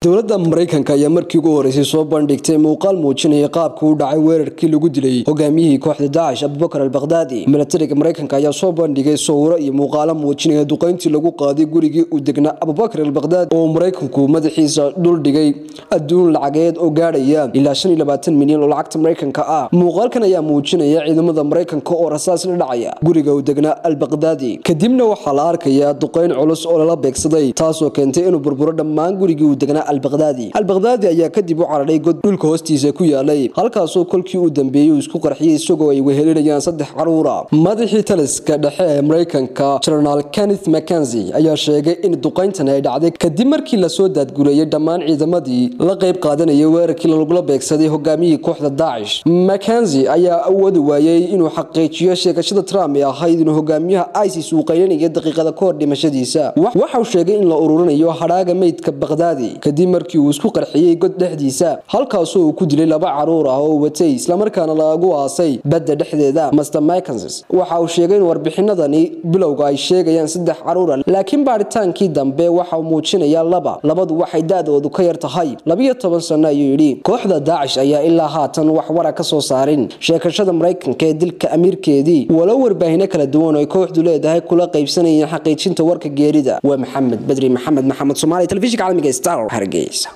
dowladda maraykanka ayaa markii ugu horeysay soo bandhigtay muuqaal muujinaya qaabka u dhacay weerarkii lagu dilay hogaamiyihii kooxda daacish abubakar albakdaadi milatariga maraykanka ayaa soo bandhigay sawiro iyo muuqaalo muujinaya duqeyntii lagu qaaday gurigii uu degnaa abubakar albakdaadi oo maraykanku madaxiisa dhuldhigay adduun lacageed oo gaadhaya ilaa milyan oo lacagta maraykanka ah muuqaalkan ayaa muujinaya ciidamada maraykanka oo rasaas la dhacaya guriga uu degnaa albakdaadi kadibna waxaa la arkayaa duqeyn culus oo lala beegsaday taasoo keentay inuu burburo dhammaan gurigii uu degnaa albakdaadi albakdaadi ayaa kadib u cararay god dhulka hoostiisa ku yaalay halkaasoo kolkii uu dambeeyey uu isku qarxiyey isagoo ay wehelinayaan saddex caruura madaxii taliska dhexe ee maraykanka jenaraal kenneth mackenzi ayaa sheegay in duqeyntani ay dhacday kadib markii lasoo daadgureeyey dhammaan ciidamadii la qayb qaadanayay weerarkii lagula beegsaday hogaamiyihii kooxda daacish mackenzi ayaa awoodi waayey inuu xaqiijiyo sheegashada trump ee ahayd inuu hogaamiyaha isis uu qaylinaya daqiiqada ka hor dhimashadiisa waxauu sheegay in la ururinayo hadhaaga meydka bakdaadi kadib markii uu isku qarxiyey god dhexdiisa halkaasoo uu ku dilay laba caruur ah oo watay islamarkaana lagu aasay badda dhexdeeda master mckensis waxa uu sheegay in warbixinadani bilowga ay sheegayaan saddex caruura laakiin baaritaankii dambe waxa uu muujinaya laba labadu waxay da-doodu ka yar tahay labiyo toban sano ayuu yidhi kooxda daacish ayaa ilaa haatan wax wara ka soo saarin sheekashada maraykanka ee dilka amiirkeedii walow warbaahino kala duwan oo ay kooxdu leedahay kula qaybsanayeen xaqiijinta warka geerida waa maxamed badri maxamed maxamed somaali telefishinka caalamiga star hargeysa